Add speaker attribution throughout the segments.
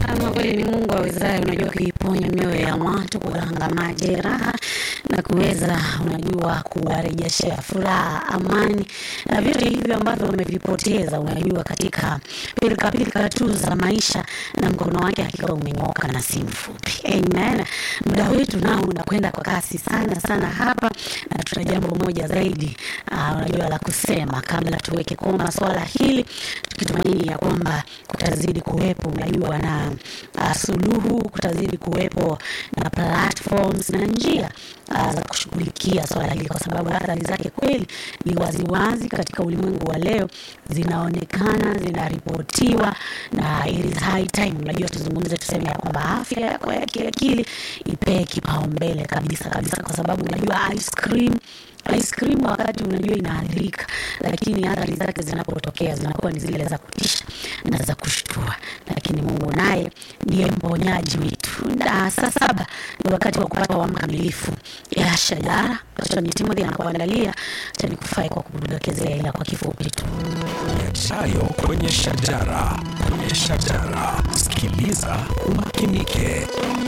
Speaker 1: Ama kweli ni Mungu awezaye, unajua, kuiponya mioyo ya watu, kuganga majeraha na kuweza, unajua, kuwarejeshea furaha, amani na vitu hivyo ambavyo wamevipoteza, unajua, katika pilikapilika tu za maisha, na mkono wake hakika umenyooka na si mfupi. Amen. Muda wetu nao unakwenda kwa kasi sana sana hapa, na tuna jambo moja zaidi uh, unajua la kusema kabla tuweke koma swala hili, tukitumaini ya kwamba kutazidi kuwepo unajua na uh, suluhu, kutazidi kuwepo na platforms na njia uh, za kushughulikia swala hili, kwa sababu athari zake kweli ni waziwazi katika ulimwengu wa leo, zinaonekana, zinaripotiwa, na it is high time, unajua tuzungumze, tuseme ya kwamba afya yako ya kiakili ipee kipaumbele kabisa kabisa, kwa sababu unajua ice cream ice cream wakati unajua inaathirika, lakini athari zake zinapotokea zinakuwa ni zile za kutisha na za kushtua, lakini Mungu naye ndiye mponyaji wetu. Na saa saba ni wakati wa kupata wa mkamilifu ya shajara Tony Timothy anakuandalia cha nikufai kwa kudokezea, ila kwa kifupi tu
Speaker 2: yajayo kwenye shajara kwenye shajara sikiliza umakinike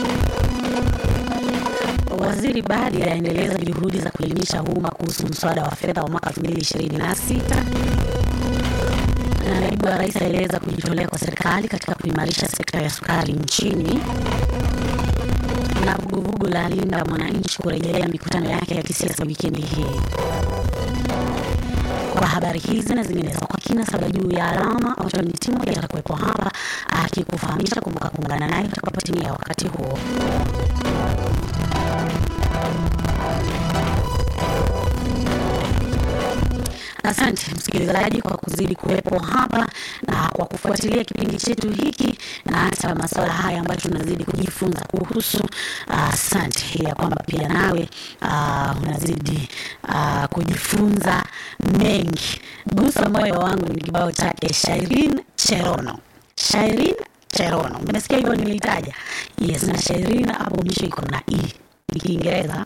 Speaker 1: Waziri Badi anaendeleza juhudi za kuelimisha umma kuhusu mswada wa fedha wa mwaka 2026 na naibu wa rais aeleza kujitolea kwa serikali katika kuimarisha sekta ya sukari nchini, na vuguvugu la Linda Mwananchi kurejelea mikutano yake ya kisiasa wikendi hii. Kwa habari hizi na zinginezo kwa kina saba juu ya alama, Otoni Timothy atakuwepo hapa akikufahamisha. Kumbuka kuungana naye utakapotimia wakati huo. Asante msikilizaji kwa kuzidi kuwepo hapa na kwa kufuatilia kipindi chetu hiki na hata masuala haya ambayo tunazidi kujifunza kuhusu. Asante uh, ya kwamba pia nawe uh, unazidi uh, kujifunza mengi. Gusa moyo wangu ni kibao chake Shairin Cherono. Shairin Cherono, umesikia hivyo nimeitaja? Yes, na Shairin hapo mwisho iko na e ni Kiingereza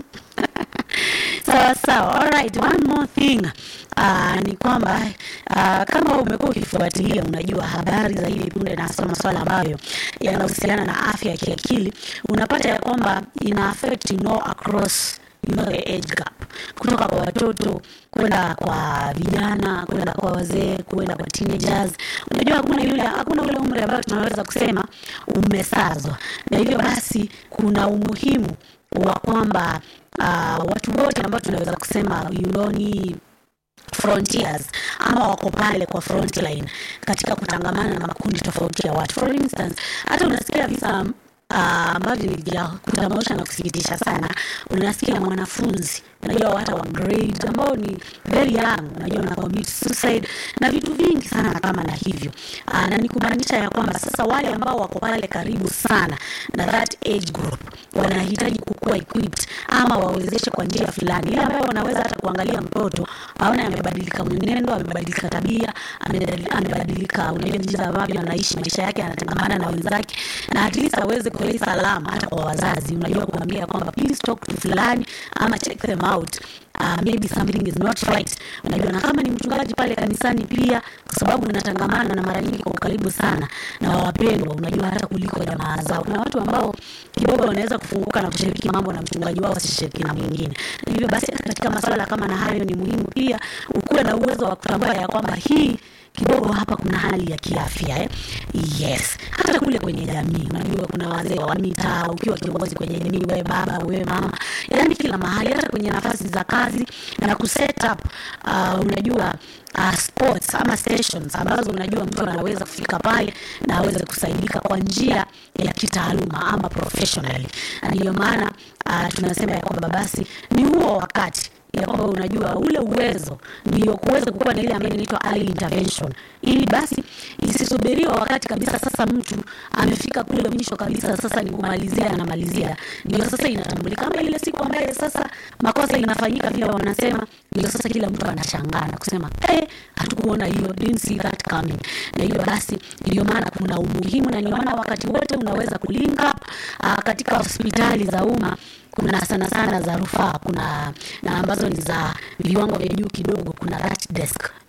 Speaker 1: sawa sawa. Alright, one more thing uh, ni kwamba uh, kama umekuwa ukifuatilia, unajua habari za hivi punde na hasa masuala ambayo yanahusiana na afya ya kiakili, unapata ya kwamba ina affect you know across you know the age gap, kutoka kwa watoto kwenda kwa vijana kwenda kwa wazee kwenda kwa teenagers. Unajua hakuna yule hakuna ule umri ambao tunaweza kusema umesazwa, na hivyo basi kuna umuhimu wa kwamba uh, watu wote ambao tunaweza kusema you know, ni frontiers ama wako pale kwa front line katika kutangamana na makundi tofauti ya watu. For instance, hata unasikia visa ambavyo uh, ni vya kutamausha na kusikitisha sana. Unasikia mwanafunzi unajua hata wa grade ambao ni very young, unajua na commit suicide na vitu vingi sana kama na hivyo uh, na ni kumaanisha ya kwamba sasa wale ambao wako pale karibu sana na that age group wanahitaji kukuwa equipped ama wawezeshe kwa njia fulani, ile ambayo wanaweza hata kuangalia mtoto aone amebadilika mwenendo, amebadilika tabia, amebadilika unajua jinsi ambavyo anaishi maisha yake, anatangamana na wenzake, na at least aweze kuleta salama hata kwa wazazi, unajua kuambia kwamba please talk to fulani ama check them out uh, maybe something is not right. Unajua, na kama ni mchungaji pale kanisani pia, kwa sababu unatangamana na mara nyingi kwa karibu sana na wapendwa, unajua hata kuliko jamaa zao. Kuna watu ambao kidogo wanaweza kufunguka na kushiriki mambo na mchungaji wao wasishiriki na mwingine. Hivyo basi hata katika masuala kama na hayo ni muhimu pia ukuwe na uwezo wa kutambua ya kwamba hii kidogo hapa kuna hali ya kiafya eh? Yes, hata kule kwenye jamii unajua kuna wazee wa mitaa, ukiwa kiongozi kwenye jamii, wewe baba, wewe mama, yaani kila mahali, hata kwenye nafasi za kazi na kuset up uh, unajua uh, sports ama stations ambazo unajua mtu anaweza kufika pale na aweze kusaidika kwa njia ya kitaaluma ama professionally, na ndiyo maana uh, tunasema ya kwamba basi ni huo wakati ya kwamba unajua ule uwezo ndio kuweza kukuwa na ile ambayo inaitwa early intervention, ili basi isisubiriwa wakati kabisa sasa mtu amefika kule mwisho kabisa, sasa ni kumalizia anamalizia, ndio sasa inatambulika kama ile siku ambaye sasa makosa inafanyika vile wanasema, ndio sasa kila mtu anashangaa na kusema eh, hatukuona hiyo, didn't see that coming. Na hiyo basi ndio maana kuna umuhimu, na ndio maana wakati wote unaweza kulink up uh, katika hospitali za umma kuna sana sana za rufaa, kuna na ambazo ni za viwango vya juu kidogo, kuna that desk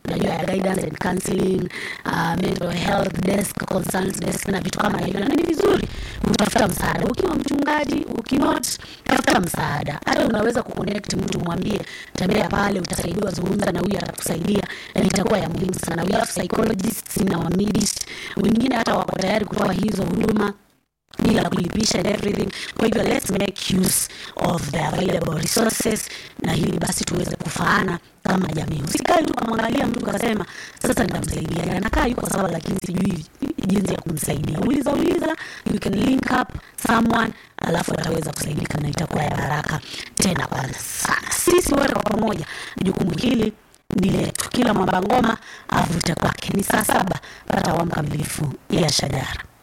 Speaker 1: unajua ya guidance and counseling uh, mental health desk concerns desk na vitu kama hivyo na ni vizuri kutafuta msaada ukiwa mchungaji ukinot tafuta msaada hata unaweza kuconnect mtu mwambie tembea pale utasaidiwa zungumza na huyu atakusaidia na itakuwa ya muhimu sana we have psychologists in our midst wengine hata wako tayari kutoa hizo huduma bila kulipisha and everything kwa hivyo let's make use of the available resources na hili basi tuweze kufaana kama jamii usikae tu kamwangalia mtu kasema sasa nitamsaidia anakaa yuko sawa lakini sijui jinsi ya kumsaidia uliza uliza you can link up someone alafu ataweza kusaidika na itakuwa ya baraka tena kwanza sana sisi wote kwa pamoja jukumu hili ni letu kila mwamba ngoma avute kwake ni saa saba pata awamu kamilifu ya shajara